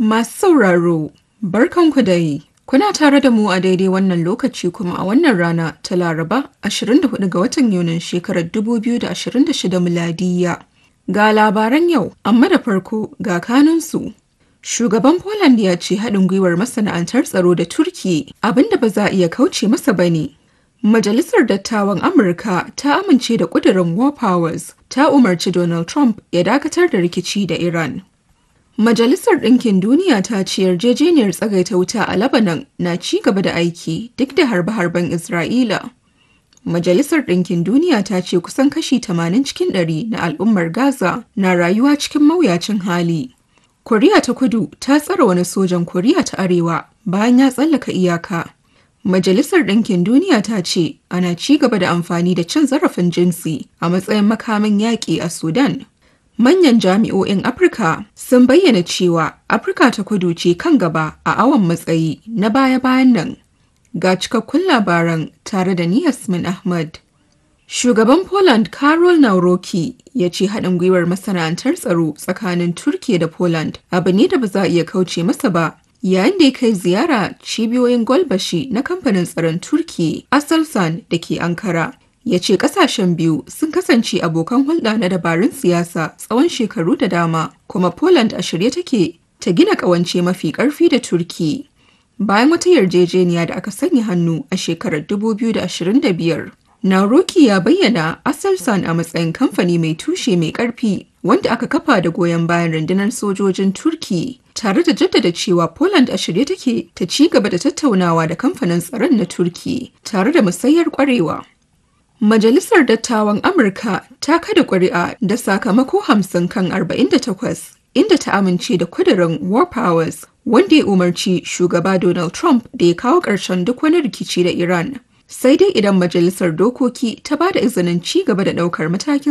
Masu sauraro, barkanku da yi. Kuna tare da mu a daidai wannan lokaci kuma a wannan rana ta Laraba 24 ga watan Yunin shekarar 2026 miladiya. Ga labaran yau, amma da farko ga kanunsu. Shugaban Poland ya ce haɗin gwiwar masana'antar tsaro da Turki abinda ba za a iya kauce masa ba ne. Majalisar Dattawan Amurka ta amince da ƙudurin War Powers ta umarci Donald Trump ya dakatar da rikici da Iran. Majalisar Ɗinkin Duniya ta ce yarjejeniyar tsagaita wuta a Lebanon na ci gaba da aiki duk da harbe-harben Isra'ila. Majalisar Ɗinkin Duniya ta ce kusan kashi 80 cikin ɗari na al'ummar Gaza na rayuwa cikin mawuyacin hali. Koriya ta Kudu ta tsara wani sojan Koriya ta Arewa bayan ya tsallaka iyaka. Majalisar Ɗinkin Duniya ta ce ana ci gaba da amfani da cin zarafin jinsi a matsayin makamin yaƙi a Sudan. Manyan jami'o'in Afirka sun bayyana cewa Afirka ta kudu ce kan gaba a awon matsayi na baya-bayan nan. Ga cikakkun labaran tare da ni Yasmin Ahmad. Shugaban Poland Karol Nauroki ya ce haɗin gwiwar masana'antar tsaro tsakanin Turkiya da Poland abu ne da ba za a iya kauce masa ba yayin da ya kai ziyara cibiyoyin Golbashi na kamfanin tsaron Turki Aselsan da ke Ankara. ya ce kasashen biyu sun kasance abokan hulɗa na dabarun siyasa tsawon shekaru da dama kuma poland a shirye take ta gina ƙawance mafi ƙarfi da turki bayan wata yarjejeniya da aka sanya hannu a shekarar 2025 nauroki ya bayyana aselsan a matsayin kamfani mai tushe mai ƙarfi wanda aka kafa da goyon bayan rundunar sojojin turki tare da jaddada cewa poland a shirye take ta ci gaba da tattaunawa da kamfanin tsaron na turki tare da musayar kwarewa Majalisar Dattawan Amurka ta kada ƙuri'a da sakamako hamsin kan 48 inda ta amince da kudirin War Powers wanda ya umarci shugaba Donald Trump da ya kawo ƙarshen duk wani rikici da Iran. Sai dai idan majalisar dokoki ta ba da izinin ci gaba da ɗaukar matakin